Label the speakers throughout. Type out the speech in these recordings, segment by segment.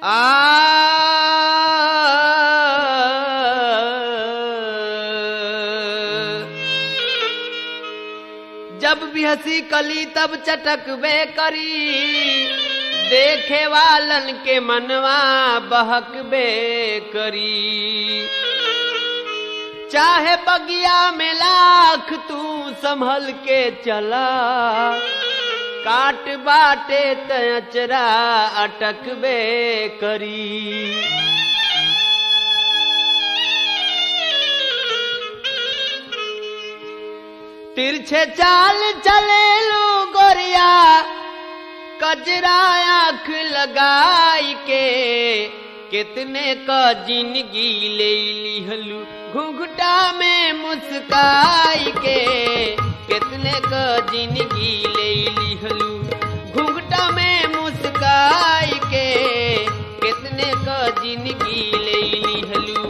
Speaker 1: आ जब भी हंसी कली तब चटकबे करी देखे वालन के मनवा बहकबे करी चाहे बगिया में लाख तू संभल के चला काट बाटे तचरा अटकबे करी तिरछे चाल चले लो गोरिया कजरा आंख लगाई के कितने का जिंदगी ले लिहलू घुघटा में मुस्काई के कितने का जिंदगी ले लिहलू घुघटा में मुस्काई के कितने का जिंदगी ले लिहलू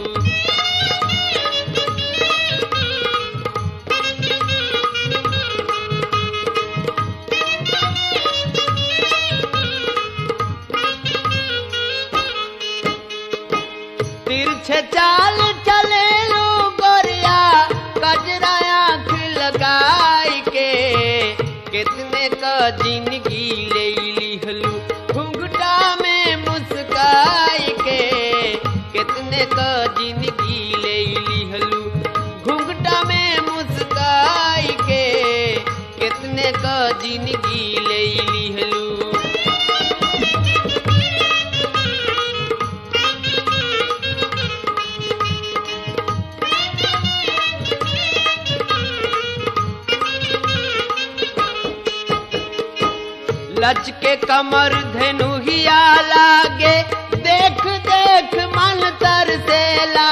Speaker 1: तिरछे चाल चले लो गोरिया कजरा आंख लगाई के कितने का जिंदगी ले लिहलू घुंघटा में मुस्काई के कितने का जिंदगी ले लिहलू घुंघटा में मुस्काई के कितने का जिंदगी ले लिहलू लचके कमर धनुहिया लागे देख देख मन तरसेला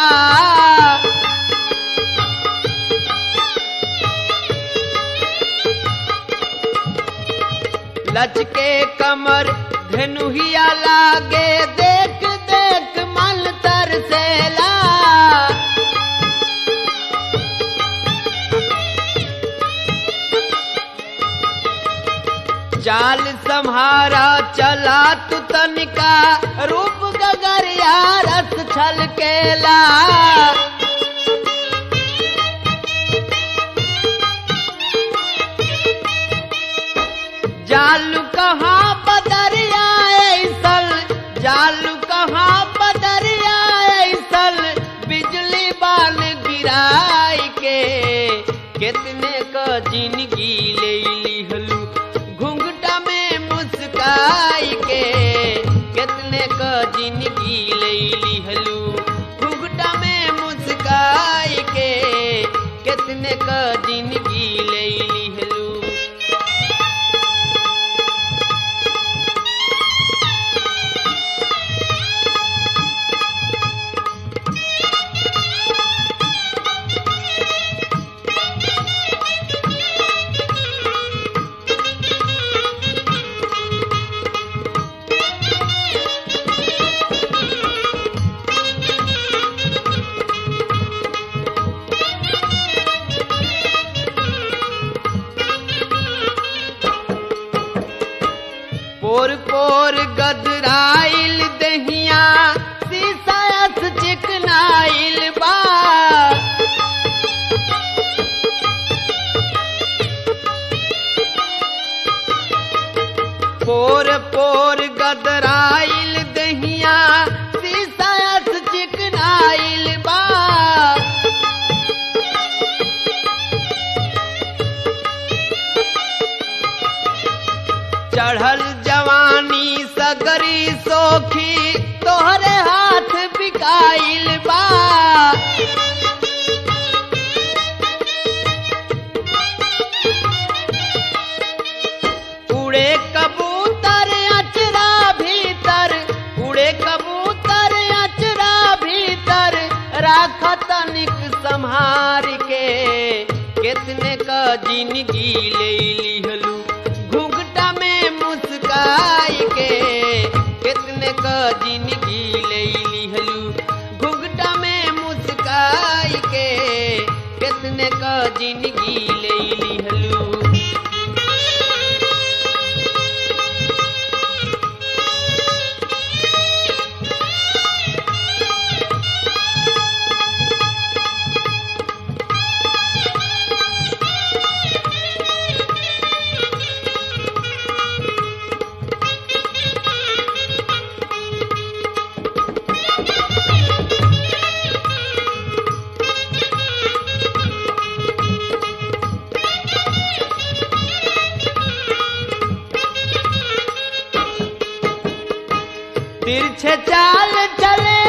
Speaker 1: लचके कमर धनुहिया लागे देख देख मन तरसेला चाल सम्हारा चला तू तनिका रूप गगरिया रस छलकेला जालू कहाँ बदरिया ऐसल जालू कहाँ बदरिया ऐसल बिजली बाल गिराई के कितने का जिंदगी ले लिहलू घुंघटा में मुस्काई के कितने का जिंदगी ले लिहलू घुंघटा में मुस्काई के कितने का जिंदगी ले लिहलू पोर पोर गदराइल दहिया सीसायस चिकनाइल बा पोर पोर गदराइल दहिया सीसायस चिकनाइल बा चढ़ल जवानी सगरी सोखी तोहरे हाथ बिकाइल बा उड़े कबूतर अचरा भीतर उड़े कबूतर अचरा भीतर राख तनिक संहार के कितने का जिंदगी ले लिहलू घुंघटा में मुस्काई के कितने का जिंदगी ले लिहलू घुंघटा में मुस्काई के कितने का जिंदगी ले लिहलू तिरछे चाल चले